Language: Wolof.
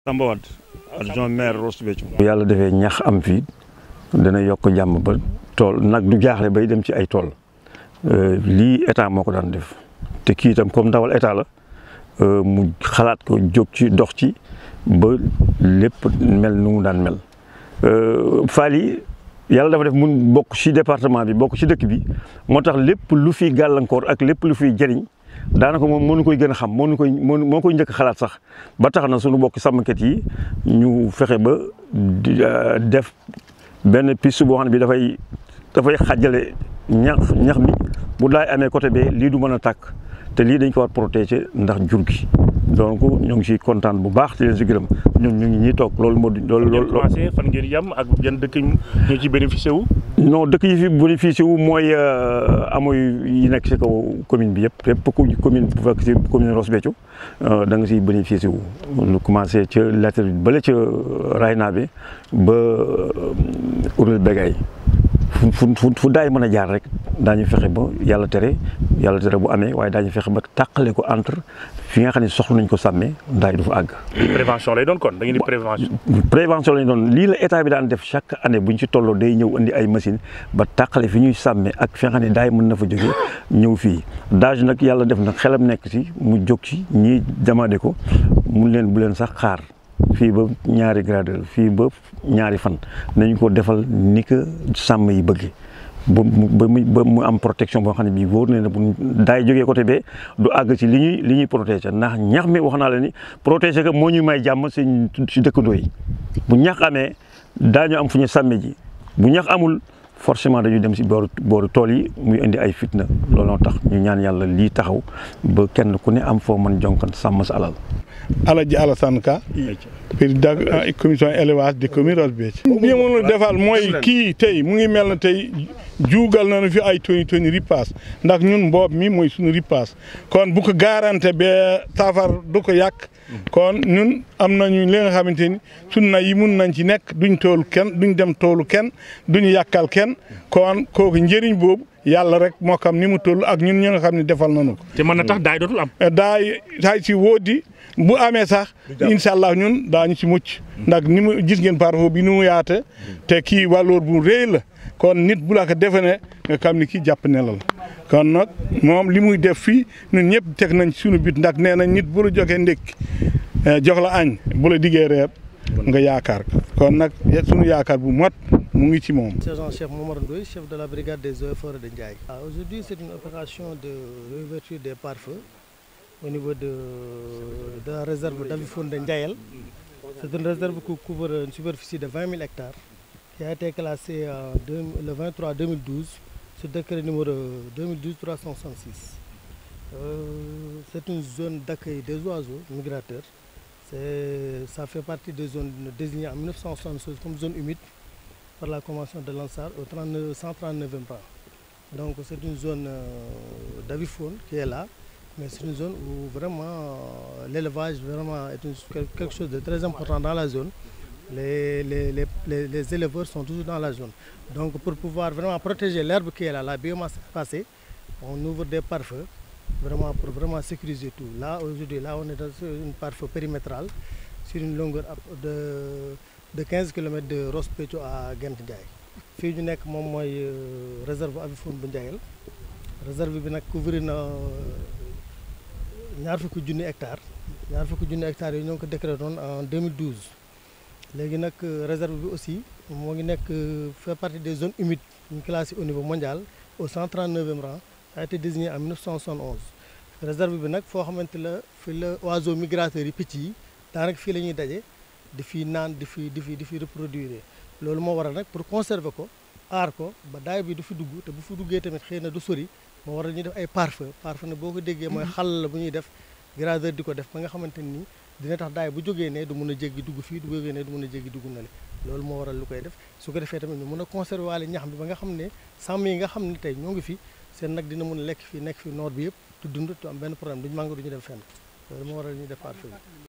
Samba Wade adjoint maire Ross Béthio bu yàlla defee ñax am fii dana yokk jàmm ba tool nag du jaaxle bay dem ci ay tool lii état moo ko daan def te kii itam comme ndawal état la mu xalaat ko jóg ci dox ci ba lépp mel nu mu daan mel faal yi yàlla dafa def mun bokk ci département bi bokk ci dëkk bi moo tax lépp lu fi gàllankoor ak lépp lu fiy jëriñ daanaka moom moo ñu koy gën a xam moo ñu koy moo koy njëkk xalaat sax ba tax na suñu bokk sàmmkat yi ñu fexe ba def benn piste boo xam ne bi dafay dafay xàjjale ñax ñax mi bu daay amee côté bee lii du mën a tàkk te lii dañ ko war protéger ndax jur gi donc ñu ngi ciy kontaan bu baax di leen si gërëm ñun ñu ngi ñuy toog loolu moo. loolu loolu commencé fan ngeen yam ak yan dëkk ñoo ci bénéficié wu. non dëkk yi fi bénéficié wu mooy amoy yi nekk si kaw commune bi yëpp yëpp ku commune bu fekk si commune Ross Béthio da nga siy bénéficié wu. lu commencé ca lettre bi bële ca Rayna bi ba Ourel Begay fu fu fu daay mën a jaar rek daañu fexe ba yàlla tere yàlla tere bu amee waaye daañu fexe ba tàqale ko entre fi nga xam ne soxla nañ ko sàmmee daay du fa àgg. prévention lay doon kon da ngeen di prévention. prévention lañ doon lii la état bi daan def chaque année bu ñu ci tolloo day ñëw indi ay machine ba tàqale fi ñuy sàmmee ak fi nga xam ne daay mën na fa jógee ñëw fii daaj nag yàlla def na xelam nekk ci mu jóg ci ñii demandé ko mun leen bu leen sax xaar. fii ba ñaari gradeur fii ba ñaari fan nañu ko defal ni ko sàmm yi bëggee ba mu ba mu am protection boo xam ne bii wóor na ne bu daay jógee côté bee du àgg ci li ñuy li ñuy protéger ndax ñax mi wax naa la ni protéger ko moo ñuy may jàmm si si dëkkandoo yi bu ñax amee daañu am fu ñu sàmme ji bu ñax amul forcément dañuy dem si booru booru tool yi muy indi ay fitna looloo tax ñu ñaan yàlla lii taxaw ba kenn ku ne am foo mën jonkan sàmm sa alal. Alaji Alassane Ka président commission élevage de commune Ross Béthio bi mënul defal mooy kii tey mu ngi mel na tey juugal nañu fi ay toni toni ripaas ndax ñun mboob mi mooy suñu ripaas kon bu ko garanté ba safar du ko yàq kon ñun am nañu li nga xamante ni suñ na yi mun nañ ci nekk duñ toolu kenn duñ dem toolu kenn duñu yàkkal kenn kon kooku njëriñ boobu yàlla rek moo xam ni mu toll ak ñun ñi nga xam ne defal nañu ko. te mën na tax daay dootul am. daay daay si woodi bu amee sax incha allah ñun daañu ci mucc ndax ni mu gis ngeen parfois bi ni mu yaate te kii wàlloor bu rëy la kon nit bu la ko defe ne nga xam ni kii jàpp ne la la kon nag moom li muy def fii ñun ñëpp teg nañ suñu bit ndax nee na nit bu la joxee ndékki jox la añ bu la diggee reer nga yaakaar ko kon nag suñu yaakaar bu mot mu ngi ci moom. Sergent chef Momar Ndoye chef de la brigade des eaux et forêts de Ndiaye. Aujourd'hui c'est une opération de réouverture des pare-feux au niveau de, de la réserve d'avifaune de Ndiaël. C'est une réserve qui couvre une superficie de 20 000 hectares qui a été classée en deux, le 23 2012 sur décret numéro 2012-366. Euh, c'est une zone d'accueil des oiseaux migrateurs. Ça fait partie des zones désignées en 1976 comme zone humide par la convention de l'ANSAR au 39, 139e rang. Donc c'est une zone euh, d'avifaune qui est là, mais c'est une zone où vraiment euh, l'élevage vraiment est une, quelque chose de très important dans la zone. Les, les, les, les, éleveurs sont toujours dans la zone. Donc pour pouvoir vraiment protéger l'herbe qui est là, la biomasse passée, on ouvre des pare-feux vraiment pour vraiment sécuriser tout. Là aujourd'hui, là on est dans une pare-feu périmétrale sur une longueur de de 15 km de Ross Béthio à Gent Ndiaye fii ñu nekk moom mooy réserve avifaune bu Ndiayel réserve bi nag couvrir na ñaar fukki junni hectares ñaar fukki junni hectares yooyu ñoo ngi ko décrété woon en 2012 léegi nag réserve bi aussi moo ngi nekk fait partie des zones humides ñu classé au niveau mondial au 139e rang a été désigné en 1971 réserve bi nag foo xamante la fi la oiseaux migrateurs yi picc yi daanaka fii la ñuy daje di fi naan di fi di fi di fi reproduire loolu moo waral nag pour conserver ko aar ko ba daay bi du fi dugg te bu fi duggee tamit xëy na du sori moo waral ñuy def ay pare-feu pare-feu ne boo ko déggee mooy xal la bu ñuy def gradeur di ko def ba nga xamante ni dina tax daay bu jógee ne du mun a jéggi dugg fii du jógee ne du mun a jéggi dugg na le loolu moo waral lu koy def su ko defee tamit ñu mun a conserver waale ñax bi ba nga xam ne sàmm yi nga xam ne tey ñoo ngi fi seen nag dina mun a lekk fii nekk fi noor bi yëpp du dund tu am benn problème duñu màngo duñu dem fenn loolu moo waral ñuy def pare-feu